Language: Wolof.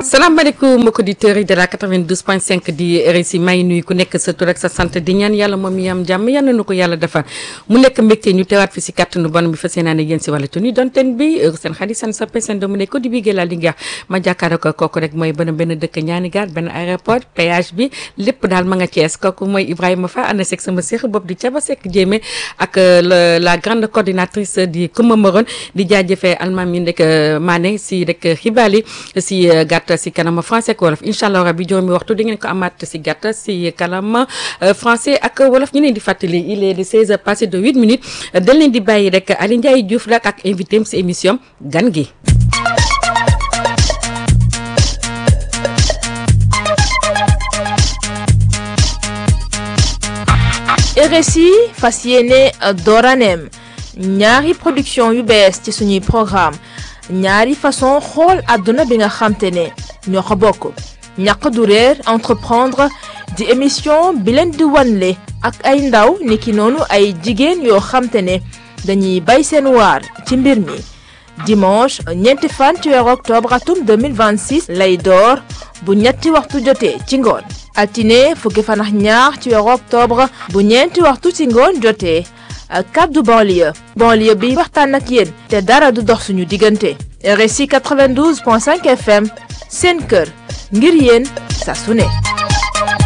salaamaaleykum mbokki auditeurs yi de la 92.5 di RSI may nuyu ku nekk sa tur ak sa sant di ñaan yàlla moom mi am jàmm yal na ko yàlla defal mu nekk mbégte ñu teewaat fi si kàttanu bon bi fas yéenaa ne yéen si wàllu tuni donten bi seen xarit seen soppe seen doomu ne ko di bigee la Linguère ma jàkkaarloo ko kooku rek mooy benn benn dëkk ñaani gaar benn aéroport péage bi lépp daal ma nga Thiès kooku mooy Ibrahima Fa ànd seeg sama séex bopp di Thiaba Seck Jéeme ak la grande coordinatrice di Kouma Moron di jaajëfee almaam yi ndek Mané si rek xibaar yi si gàtt si kanam français ak wolof incha allah rabi juróomi waxtu di ngeen ko amaat si gàtt si kanam français ak wolof ñu leen di fàttali il est de 16 heures passé de 8 minutes dañ leen di bàyyi rek Aliou Ndiaye Diouf la ak invité am si émission gan gi. RSI fas yéene dooraneem ñaari production yu bees ci suñuy programme ñaari façon xool àdduna bi nga xamte ne ñoo ko bokk ñàq du réer entreprendre di émission bi leen di wanle ak ay ndaw niki noonu ay jigéen yoo xamte ne dañuy bay seen waar ci mbir mi dimanche ñeenti fan ci weeru octobre atum 2026 lay door bu ñetti waxtu jotee ci ngoon altine fukki fan ak ñaar ci weeru octobre bu ñeenti waxtu ci ngoon jotee kaddu banlieue banlieue bi waxtaan ak yéen te dara du dox suñu diggante RSI 92.5 FM seen kër ngir yéen saa su ne